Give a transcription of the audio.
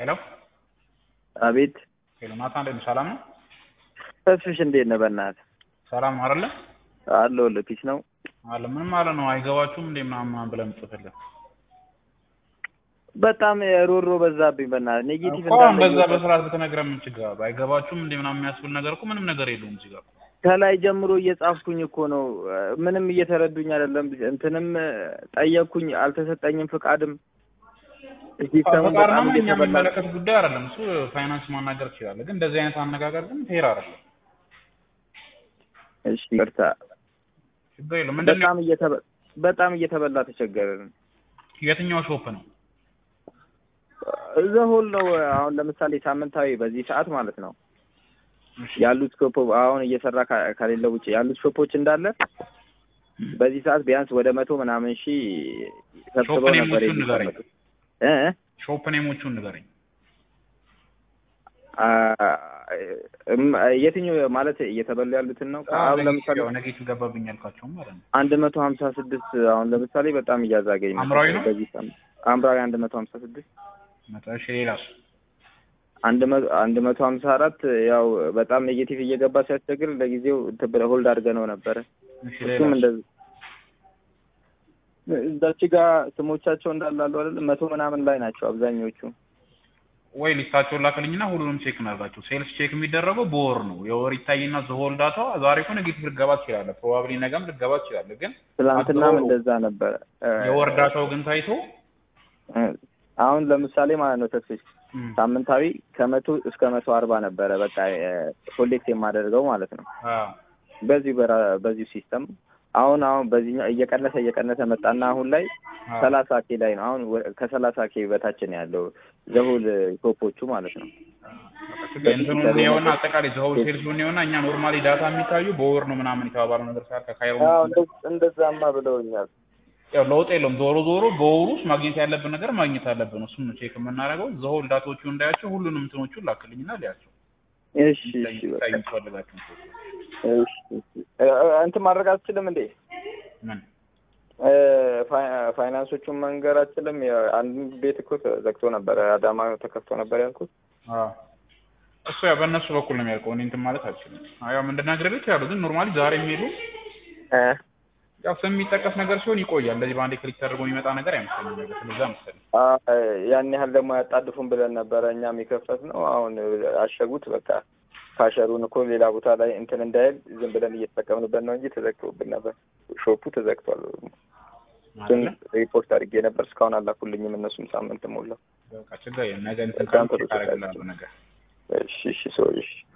ሄሎ አቤት ሄሎ፣ ናታ እንዴት ነህ? ሰላም ነው? ተስፍሽ እንዴት ነህ? በእናትህ ሰላም ነው አይደለ? አለሁልህ። ፒስ ነው አለ ምን ማለት ነው? አይገባችሁም እንዴ ምናምን ምናምን ብለህ የምትጽፍልህ በጣም ሮሮ በዛብኝ። በእናትህ ኔጌቲቭ እኮ አሁን በዛ በስርዓት ብትነግረህ ምን ችግር አለው? አይገባችሁም እንዴ ምናምን የሚያስብል ነገር እኮ ምንም ነገር የለውም እዚህ ጋር ከላይ ጀምሮ እየጻፍኩኝ እኮ ነው። ምንም እየተረዱኝ አይደለም። እንትንም ጠየቅኩኝ፣ አልተሰጠኝም ፍቃድም ሲስተሙ ፈቃድ በጣም ምናምን እኛ እየተበላ የሚመለከት ጉዳይ አይደለም። እሱ ፋይናንስ ማናገር ትችላለህ። ግን እንደዚህ አይነት አነጋገር ግን ፌር አይደለም። እሺ ይቅርታ። ችግር የለም። ምንድን ነው በጣም እየተበ በጣም እየተበላ ተቸገርን። የትኛው ሾፕ ነው? እዛ ሆል ነው። አሁን ለምሳሌ ሳምንታዊ በዚህ ሰዓት ማለት ነው እሺ፣ ያሉት ሾፕ አሁን እየሰራ ካ- ከሌለው ውጭ ያሉት ሾፖች እንዳለ በዚህ ሰዓት ቢያንስ ወደ መቶ ምናምን ሺህ ሰብስበው ሾፕ ነበር ኔሞቹን ንገረኝ። የሚቀመጡት እ እ? ሾፕ ኔሞቹን ንገረኝ። አ- እም- የትኛው ማለት እየተበሉ ያሉትን ነው? አሁን ለምሳሌ ነጌቲቭ ገባብኝ ያልካቸውም ማለት ነው። አንድ መቶ ሀምሳ ስድስት አሁን ለምሳሌ በጣም እያዛገኝ ነው። ሐምራዊ ነው? በዚህ ሳምንት ሐምራዊ አንድ መቶ ሀምሳ ስድስት መቶ እሺ፣ ሌላስ? አንድ መቶ አንድ መቶ ሀምሳ አራት ያው በጣም ኔጌቲቭ እየገባ ሲያስቸግር ለጊዜው እንትን ብለህ ሆልድ አድርገነው ነበረ። እሺ፣ እሱም ሌላስ? እንደዚህ እዛች ጋር ስሞቻቸው እንዳላሉ አይደል መቶ ምናምን ላይ ናቸው አብዛኞቹ። ወይ ሊስታቸውን ላክልኝና ሁሉንም ቼክ እናድርጋቸው። ሴልስ ቼክ የሚደረገው በወር ነው። የወር ይታይና ዘሆል ዳታ ዛሬ እኮ ኔጌቲቭ ልገባ ትችላለህ። ፕሮባብሊ ነገም ልገባ ትችላለህ። ግን ትናንትናም አድሮ- እንደዛ ነበረ። እ፣ የወር ዳታው ግን ታይቶ እ፣ አሁን ለምሳሌ ማለት ነው ተስፋዬ እም፣ ሳምንታዊ ከመቶ እስከ መቶ አርባ ነበረ በቃ ኮሌክት የማደርገው ማለት ነው አዎ፣ በዚሁ በራ- በዚሁ ሲስተም አሁን አሁን በዚህኛው እየቀነሰ እየቀነሰ መጣና አሁን ላይ አዎ። ሰላሳ ኬ ላይ ነው። አሁን ወ- ከሰላሳ ኬ በታች ነው ያለው ዘሁል ቶፖቹ ማለት ነው። እንትኑን የሆነ አጠቃላይ ዘሆል ሴልሱን የሆነ እኛ ኖርማሊ ዳታ የሚታዩ በወር ነው ምናምን የተባባለው ነገር ሳር ከካይሮ አዎ እንደ- እንደዛማ ብለውኛል። ያው ለውጥ የለውም። ዞሮ ዞሮ በወሩ ውስጥ ማግኘት ያለብን ነገር ማግኘት አለብን። እሱን ነው ቼክ የምናደርገው። ዘሆል ዳታዎቹ እንዳያቸው ሁሉንም እንትኖቹን ላክልኝና ሊያቸው እሺ እሺ በቃ ታዩ ፈልጋችሁ እሺ እሺ። እ፣ እንትን ማድረግ አትችልም እንዴ? ምን እ፣ ፋይ- ፋይናንሶቹን መንገር አትችልም? ያ- አንድ ቤት እኮ ተዘግቶ ነበረ፣ አዳማ ተከፍቶ ነበር ያልኩት። አዎ እሱ ያው በእነሱ በኩል ነው የሚያልቀው። እኔ እንትን ማለት አልችልም። አዎ ያው እንድናገር ልክ ያሉ ግን ኖርማሊ ዛሬ የሚሄዱ እ፣ ያው ስም የሚጠቀስ ነገር ሲሆን ይቆያል። እንደዚህ በአንዴ ክሊክ ተደርጎ የሚመጣ ነገር አይመስለኝም። ነገር ስለዛ መሰለኝ። አ፣ ያን ያህል ደግሞ ያጣድፉን ብለን ነበረ እኛም የከፈት ነው። አሁን አሸጉት። በቃ ካሸሩን እኮ ሌላ ቦታ ላይ እንትን እንዳይል ዝም ብለን እየተጠቀምንበት ነው እንጂ ተዘግቶብን ነበር። ሾፑ ተዘግቷል። ግን አይደለ? ሪፖርት አድርጌ ነበር እስካሁን አላኩልኝም። እነሱም ሳምንት ሞላው። በቃ ችግር የለም። ነገ እንትን በጣም ካልኩ ጥሩ ታደርግልሃለሁ ነገር እሺ እሺ ሰው እሺ